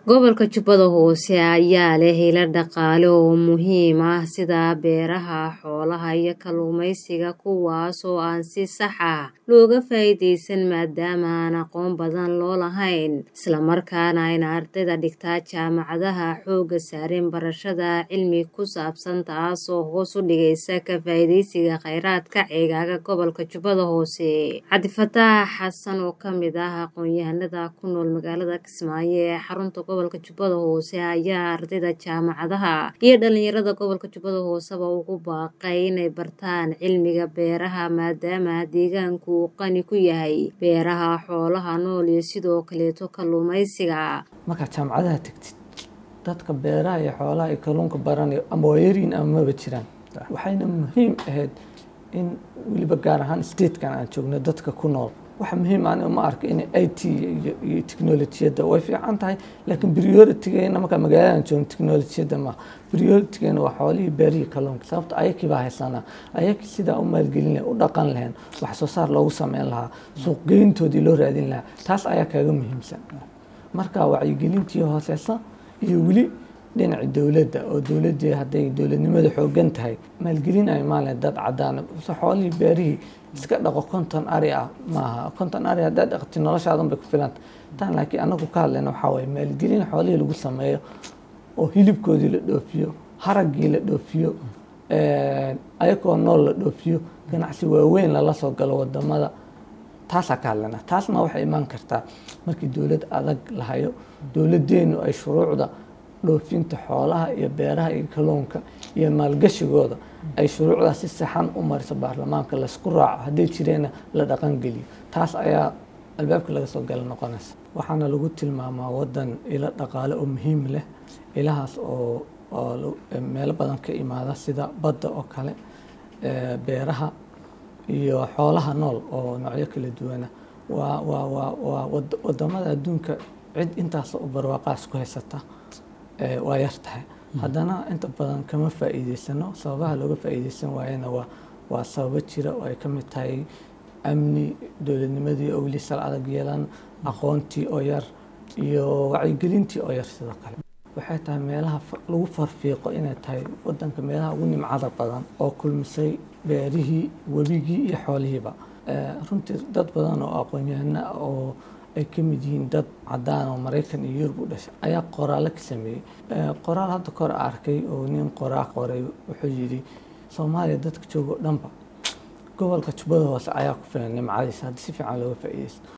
Gobolka Jubbada Hoose ayaa leh ilo dhaqaale oo muhiim ah sida beeraha, xoolaha iyo kalluumeysiga kuwaas oo aan si sax ah looga faa'iideysan maadaama aan aqoon badan loo lahayn isla markaana ayna ardayda dhigta jaamacadaha xoogga saareen barashada cilmi ku saabsan taasoo hoos u dhigaysa ka faa'iideysiga kheyraadka ceegaaga gobolka Jubbada Hoose. Cabdi Fataax Xasan oo ka mid ah aqoon-yahanada ku nool magaalada Kismaayo ee xarunta gobolka Jubbada Hoose ayaa ardayda jaamacadaha iyo dhalinyarada gobolka Jubbada Hooseba ugu baaqay inay bartaan cilmiga beeraha maadaama deegaanku uu qani ku yahay beeraha, xoolaha nool iyo sidoo kaleeto kalluumeysiga. markaad jaamacadaha tagtid dadka beeraha iyo xoolaha iyo kalluunka baranayo ama waa yaryihiin ama maba jiraan waxayna muhiim ahayd in weliba gaar ahaan statekan aan joogno dadka ku nool waxa muhiim aan uma arko in i t iyo teknolojiyadda way fiican tahay laakiin prioritigeena markaa magaalada joogno teknolojiyadda ma prioritigeena waa xoolihii beerihii kalluunka sababta ayakii baa haysanaa ayakii sidaa u maalgelin lahayn u dhaqan lahayn wax soo saar loogu sameyn lahaa suuqgeyntoodii loo raadin lahaa taas ayaa kaaga muhiimsan marka wacyigelintii hooseysa iyo weli dhinaci dowladda oo dowladdii hadday dowladnimada xoogan tahay maalgelin ay maalin dad cadaan se xoolihii beerihii iska dhaqo konton ari ah maaha konton ari haddaad dhaqti noloshaadan bay ku filanta tan laakiin anagu ka hadlayna waxaa waaye maalgelin xoolihii lagu sameeyo oo hilibkoodii la dhoofiyo haraggii la dhoofiyo ayakoo nool la dhoofiyo ganacsi waaweyn lala soo galo wadamada taasaa ka hadlayna taasna waxay imaan kartaa markii dowlad adag la hayo dowladdeenu ay shuruucda dhoofinta xoolaha iyo beeraha iyo kalluunka iyo maalgashigooda ay shuruucdaas si saxan u mariso baarlamaanka laysku raaco hadday jireenna la dhaqangeliyo taas ayaa albaabka laga soo gala noqonaysa waxaana lagu tilmaamaa wadan ilo dhaqaale oo muhiim leh ilahaas oo oo meelo badan ka imaada sida badda oo kale beeraha iyo xoolaha nool oo noocyo kala duwana waa waa waa waa wadamada adduunka cid intaas oo barwaaqaas ku haysata waa yar tahay haddana inta badan kama faa'iideysano sababaha looga faa'iideysan waayana waa waa sababo jira oo ay ka mid tahay amni dowladnimadii oo weli sal adag yeelan aqoontii oo yar iyo wacyigelintii oo yar sidoo kale waxay tahay meelaha lagu farfiiqo inay tahay wadanka meelaha ugu nimcada badan oo kulmisay beerihii webigii iyo xoolihiiba runtii dad badan oo aqoon-yahana oo ay ka mid yihiin dad cadaan oo maraykan iyo yurub u dhashay ayaa qoraallo ka sameeyey qoraal hadda kor arkay oo nin qoraa qoray wuxuu yidhi soomaaliya dadka jooga o dhanba gobolka jubbada hoose ayaa ku filan nimcadiisa haddii si fiican looga faa'iideysto